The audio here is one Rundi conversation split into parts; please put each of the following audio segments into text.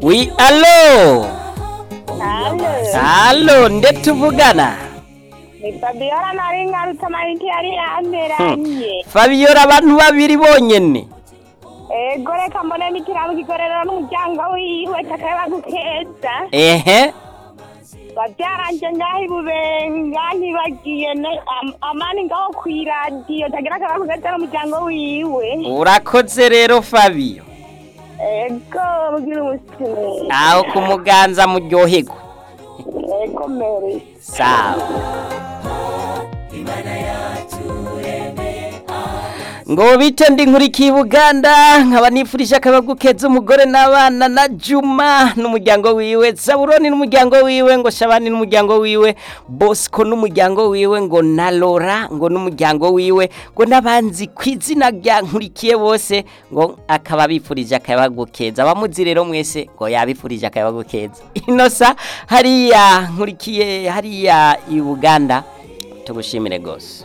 wi alo Halo, alo nde tuvugana ni Fabiola nari ngarutse amayinite yari yanteranye. fabiola abantu babiri bonyene Ego reka mbone n'ikirabo kikorera n'umuryango wiwe takaba gukeza. ehe Babyaranje ngaho ibubenga ntibagiye ne- am- amani ngaho kw'iradiyo tagira akaba gukeza n'umuryango wiwe. urakoze rero fabio Ego mugira umusinzi. aho ku muganza muryoherwa Ego Mary. sawa ngo bite ndi nkurikiye Buganda nkaba nifurije akabagu keza umugore n'abana na Juma n'umuryango wiwe Zaburoni n'umuryango wiwe ngo Shabani n'umuryango wiwe Bosco n'umuryango wiwe ngo na Laura ngo n'umuryango wiwe ngo n'abanzi ku izina rya nkurikiye bose ngo akaba bifurije akabagu keza abamuzi rero mwese ngo yabifurije akabagu keza inosa hariya nkurikiye hariya i Buganda tugushimire gose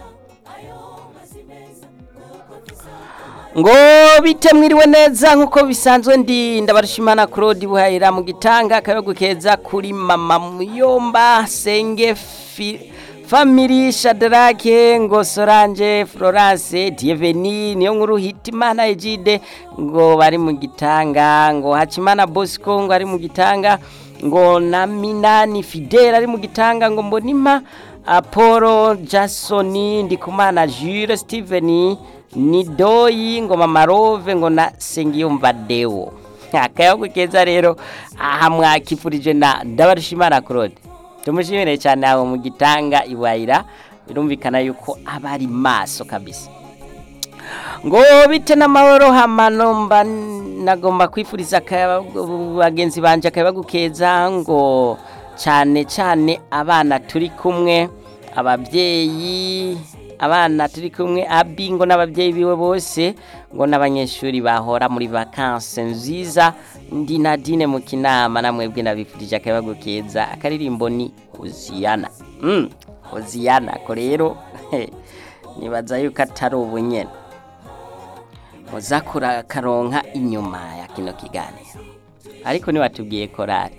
ngo bite mwiriwe neza nkuko bisanzwe ndi ndabarushimana Claude Buhayira mu gitanga akayago keza kuri mama Muyomba Senge fi, Family Shadrake ngo Solange Florence Dieveni niyo nkuru Hitimana Ejide ngo bari mu gitanga ngo Hachimana Bosco ngo ari mu gitanga ngo na Minani Fidel ari mu gitanga ngo mbonima Apollo Jasoni Ndikumana Jules Steven ni doyi ngo mama rove ngo na sengiyumva dewo akayago keza rero aha mwakifurije na ndabarushimana claude tumushimire cyane aho mu gitanga iwayira birumvikana yuko aba ari maso kabisa ngo bite n'amahoro hamano mba nagomba kwifuriza akayabagu- bagenzi banje akayabagu keza ngo cyane cyane abana turi kumwe ababyeyi abana turi kumwe abi ngo n'ababyeyi biwe bose ngo n'abanyeshuri bahora muri vakanse nziza ndi nadine mu kinama namwebwe nabifurije akayabagu keza akaririmbo ni hoziyana mm, hoziyana ko rero nibaza yuko atari ubunyene muzakura karonka inyuma ya kino kiganiro ariko niwatubwiye korari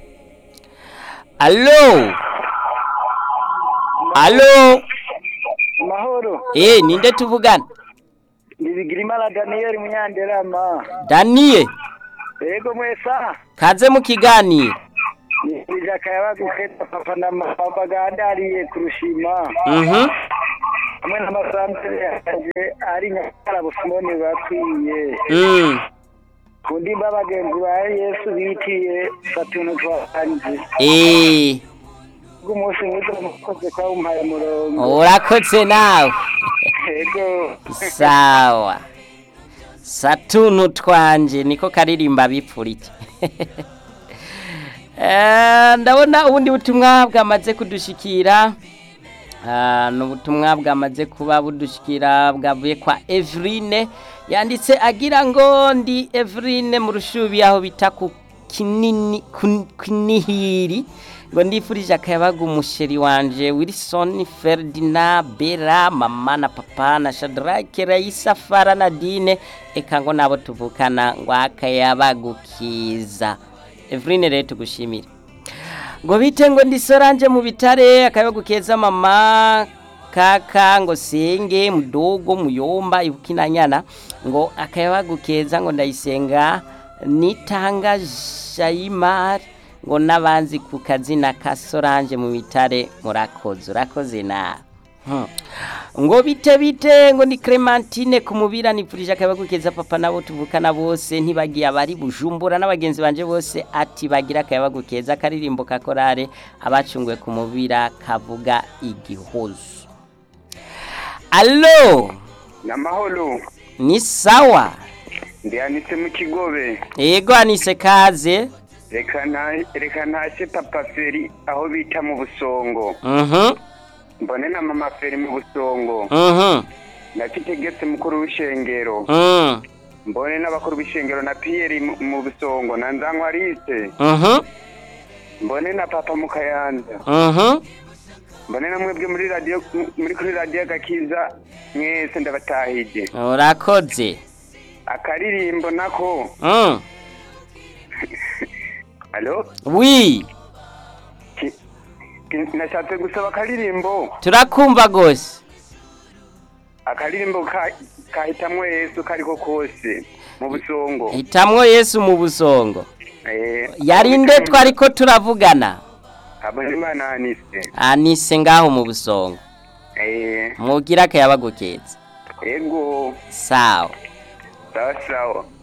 alo alo mahoro eh ninde tuvugana ndibigirimana daniyeli munyanderama daniye yego mwesa kaze mu kiganiro nifurije akayabagu keza papa na mama bagandariye kurushima mhm hamwe n'amasantere yaje ari nyakarabo simoni bakwiye mm ku ndimba bagenzi ba yesu bitiye satuntu twahanze eh bw'umunsi mwiza mukoze kwa umpaye umurongo urakoze nawe yego sawa satuntu twanje niko karirimba bipfurike Eh, ndabona ubundi butumwa bwamaze kudushikira Ah, ni ubutumwa bwamaze kuba budushikira bwavuye kwa Evrine yanditse agira ngo ndi Evrine mu rushubi aho bita ku kinini ku- kinihiri ngo ndifurije akayabaga umusheri wanje Wilson Ferdinand Bera mama na papa na Shadrake Raisa Fara Nadine eka ngo nabo tuvukana ngo akayabagukiza Evrine rero tugushimire ngo bite ngo ndi Solange mu bitare akayabagu keza mama kaka ngo senge mudogo muyomba ibukinanyana ngo akayabagu keza ngo ndayisenga nitanga Jaimar ngo nabanzi ku kazina ka Solange mu bitare murakoze urakoze na Hmm. ngo bite bite ngo ni Clementine kumubira nipfurije akayabagu keza papa nabo tuvukana bose ntibagiye abari bujumbura n'abagenzi banje bose ati bagira akayabagu keza karirimbo ka korale abacunguwe kumubira kavuga igihozo Allo namahoro ni sawa ndihanitse mu kigobe yego anise kaze reka nta- reka ntashye papa feri aho bita mu busongo mhm mbone na mama feri mu busongo mhm nakitegetse mukuru w'ishengero mhm mbone n'abakuru b'ishengero na piyeri mu- mu busongo na nzankwarise mhm mbone na papa mu kayanza mhm mbone na mwebwe muri radiyo muri kuri radiyo gakiza mwese ndabatahije urakoze akaririmbo nako mhm alo wi Ki- ki- nashatse gusaba akaririmbo turakumva gose akaririmbo ka- kahitamwo yesu kariko kose mu busongo hitamwo yesu mu busongo Eh, yarinde twariko turavugana habonimana anise anise ngaho mu busongo Eh, mugira akayabagukeza ego sawa sawa sawa